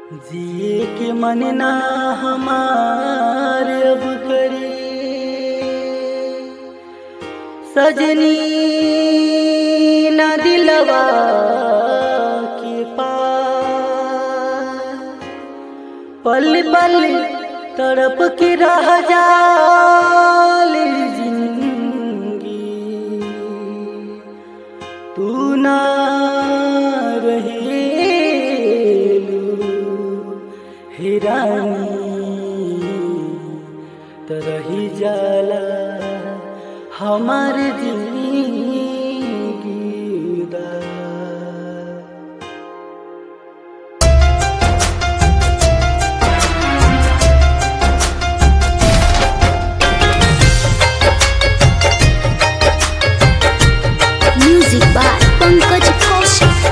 जिए के मन ना हमार अब करे सजनी ना दिलवा के पार पल पल तड़प के रह जाल जिंदगी तू ना रहेलू हिरानी तरही जाला हमार जिंदगी दा Music by Pankaj Kaushik.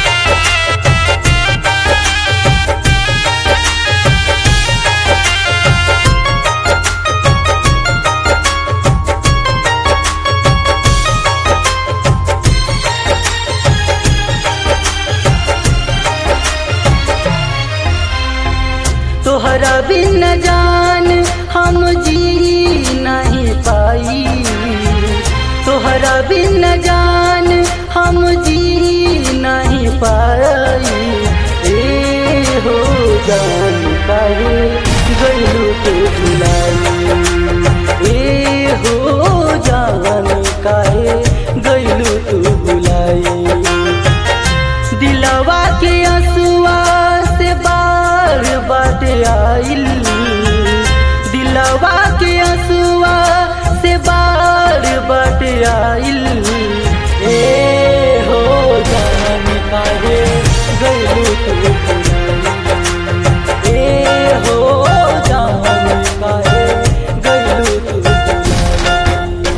तोहरा बिन जान हम जी नहीं पाई तोहरा बिन जान हम जी नहीं पाई ए हो जान काहे गलू के भुलाई ए हो जान काहे गलू तू भुलाई दिलवा के असुआ से बार बाट आइल दिलवा के असुआ से बार बाट आइल ए हो जान काहे गलू तू भुलाई। ए हो जान काहे गलू तू भुलाई।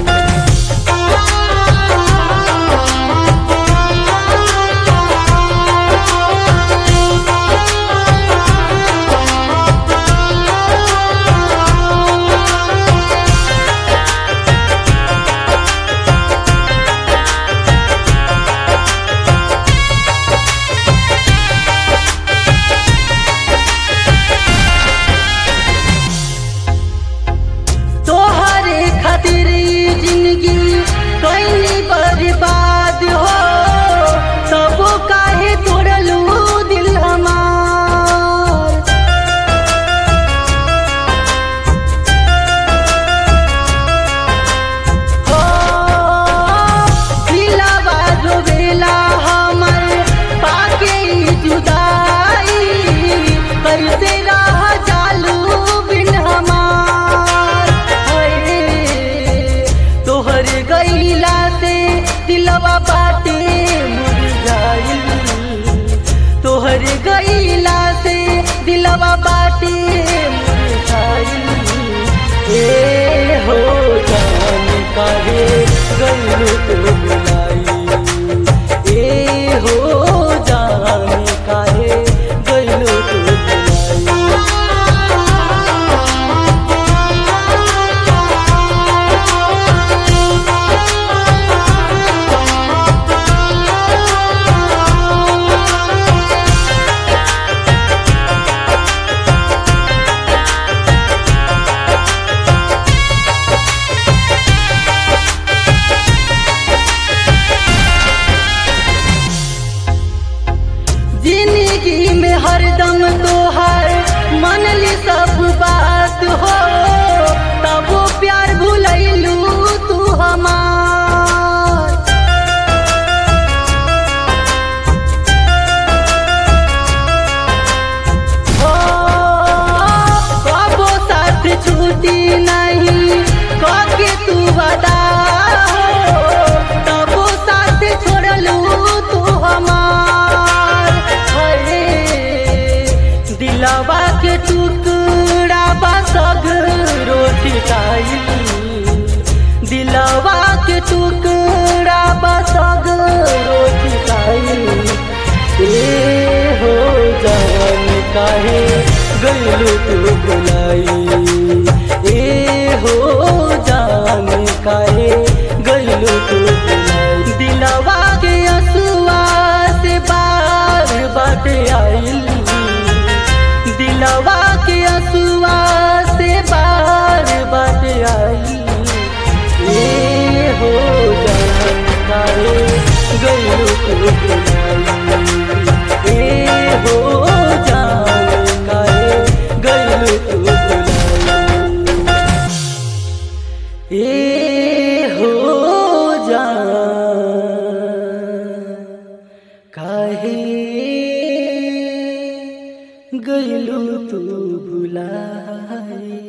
तोहरे खातिर ई जिंदगी कईनी बर्बाद हो तब काहे तोड़लू दिल हमार हो दिलवा रोवेला हमर पाके ई जुदाई कैसे रह जालू बिन हमार हाय तोहर गईला से दिलवा बाटे मुरझाइल तोहर गईला से दिलवा बाटे मुरझाइल ए हो जान काहे गईलू तो बुलाई ए हो जान काहे गईलू तो बुलाई जिंदगी में हरदम तोहर मनली सब बात हो तब वो प्यार भूलैलू तू हमार हो कबो साथ छूटी नहीं कके तू बता तबो साथ छोड़लू तू हमार हरे दिलवा के टुकड़ा बसग रोटी खाई दिलवा के टुकड़ा बसग रोटी खाई ए हो जान काहे गलू तू बुलाई ए हो जान काहे गलू तू बुलाई दिलवा के असुआ से बार बाट आइल गइलू तू भुलाई